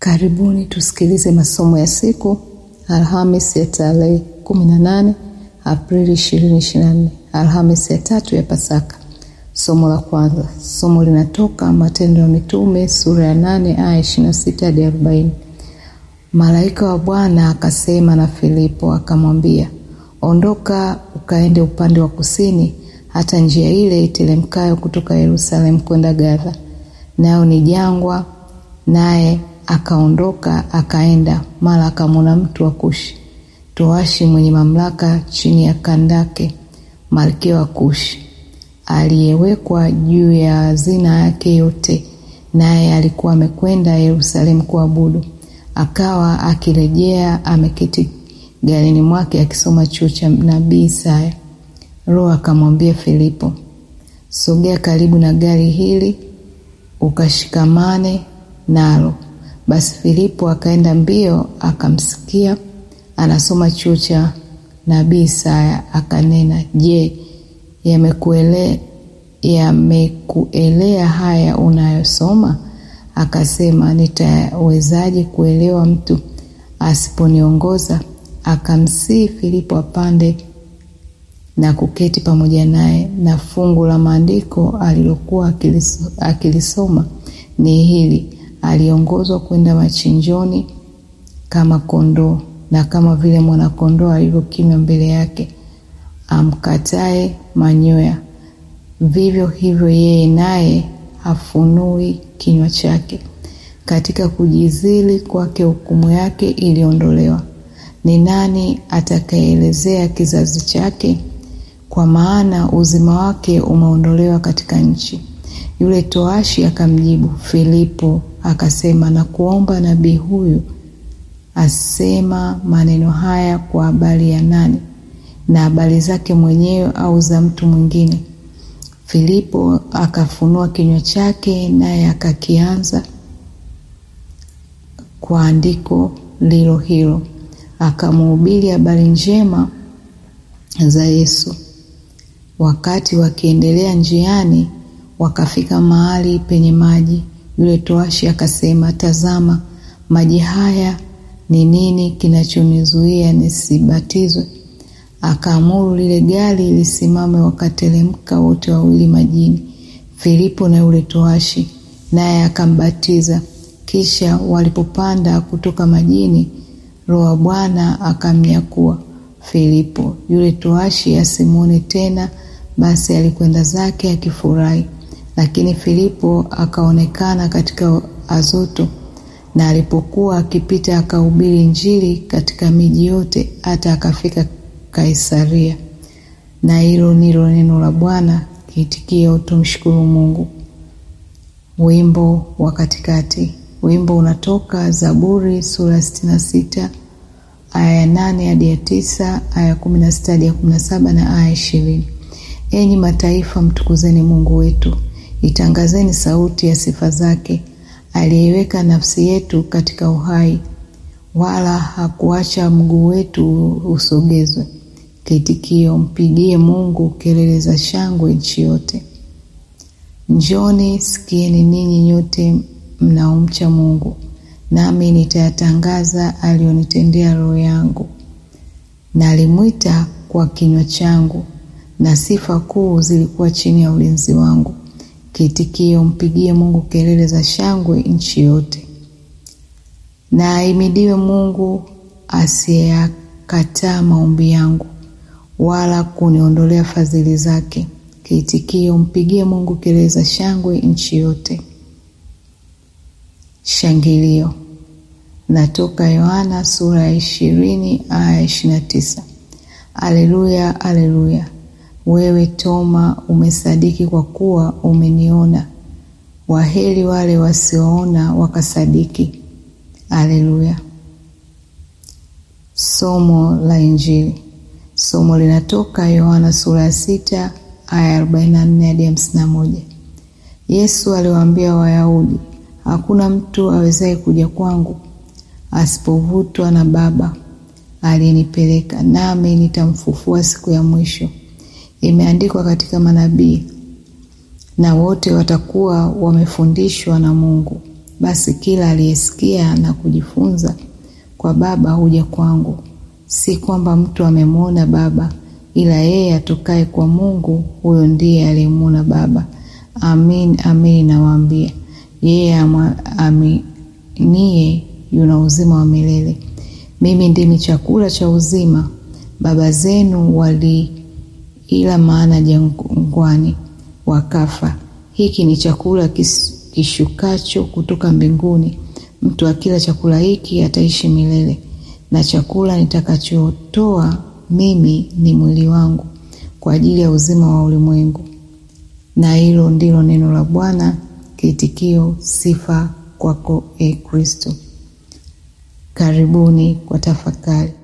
Karibuni tusikilize masomo ya siku Alhamis ya tarehe 18 Aprili 2024, Alhamis ya tatu ya Pasaka. Somo la kwanza, somo linatoka Matendo ya Mitume sura ya 8 aya 26 hadi 40. Malaika wa Bwana akasema na Filipo akamwambia, ondoka ukaende upande wa kusini hata njia ile iteremkayo kutoka Yerusalemu kwenda Gaza, nayo ni jangwa. Naye akaondoka akaenda, mara akamwona mtu wa Kushi toashi mwenye mamlaka chini ya Kandake malkia wa Kushi, aliyewekwa juu ya hazina yake yote, naye alikuwa amekwenda Yerusalemu kuabudu. Akawa akirejea ameketi garini mwake akisoma chuo cha nabii Isaya. Roho akamwambia Filipo, sogea karibu na gari hili ukashikamane nalo. Basi Filipo akaenda mbio akamsikia anasoma chuo cha nabii Isaya, akanena, Je, yamekuelea yamekuelea haya unayosoma? Akasema, nitawezaje kuelewa mtu asiponiongoza? Akamsihi Filipo apande na kuketi pamoja naye, na fungu la maandiko alilokuwa akilisoma ni hili: aliongozwa kwenda machinjoni kama kondoo, na kama vile mwanakondoo alivyokimya mbele yake amkatae manyoya, vivyo hivyo yeye naye hafunui kinywa chake. Katika kujizili kwake hukumu yake iliondolewa. Ni nani atakayeelezea kizazi chake? Kwa maana uzima wake umeondolewa katika nchi. Yule toashi akamjibu Filipo akasema, na kuomba nabii huyu asema maneno haya kwa habari ya nani? Na habari zake mwenyewe au za mtu mwingine? Filipo akafunua kinywa chake, naye akakianza kwa andiko lilo hilo, akamhubiri habari njema za Yesu. Wakati wakiendelea njiani, wakafika mahali penye maji. Yule toashi akasema, tazama, maji haya ni nini kinachonizuia nisibatizwe? Akaamuru lile gari lisimame, wakateremka wote wawili majini, Filipo na yule toashi, naye akambatiza. Kisha walipopanda kutoka majini, Roho wa Bwana akamnyakua Filipo. Yule toashi asimwone tena, basi alikwenda zake akifurahi. Lakini Filipo akaonekana katika Azoto, na alipokuwa akipita akahubiri Injili katika miji yote, hata akafika Kaisaria. Na hilo ndilo neno la Bwana. Kiitikio, tumshukuru Mungu. Wimbo wa katikati. Wimbo unatoka Zaburi sura ya sitini na sita aya ya nane hadi ya tisa aya ya kumi na sita hadi ya kumi na saba na aya ishirini. Enyi mataifa, mtukuzeni Mungu wetu, itangazeni sauti ya sifa zake. Aliyeiweka nafsi yetu katika uhai, wala hakuacha mguu wetu usogezwe. Kiitikio, mpigie Mungu kelele za shangwe nchi yote. Njoni sikieni ninyi nyote mnaomcha Mungu, nami nitayatangaza aliyonitendea roho yangu. Nalimwita kwa kinywa changu, na sifa kuu zilikuwa chini ya ulinzi wangu. Kiitikio, mpigie Mungu kelele za shangwe nchi yote. Na ahimidiwe Mungu asiyekataa maombi yangu, wala kuniondolea fadhili zake. Kiitikio, mpigie Mungu kelele za shangwe nchi yote. Shangilio natoka Yohana sura ya ishirini aya ishirini na tisa. Aleluya, aleluya! Wewe Toma umesadiki kwa kuwa umeniona. Waheri wale wasioona wakasadiki. Aleluya. Somo la Injili. Somo linatoka Yohana sura ya sita aya arobaini na nne hadi hamsini na moja. Yesu aliwaambia Wayahudi, hakuna mtu awezaye kuja kwangu asipovutwa na Baba aliyenipeleka, nami nitamfufua siku ya mwisho. Imeandikwa katika manabii, na wote watakuwa wamefundishwa na Mungu. Basi kila aliyesikia na kujifunza kwa Baba huja kwangu. Si kwamba mtu amemwona Baba, ila yeye atokaye kwa Mungu, huyo ndiye aliyemwona Baba. Amin, amin nawaambia, yeye aminiye yuna uzima wa milele. Mimi ndimi chakula cha uzima. Baba zenu waliila mana jangwani, wakafa. Hiki ni chakula kishukacho kutoka mbinguni. Mtu akila chakula hiki ataishi milele, na chakula nitakachotoa mimi ni mwili wangu kwa ajili ya uzima wa ulimwengu. Na hilo ndilo neno la Bwana. Kiitikio: sifa kwako, e Kristo. Karibuni kwa tafakari.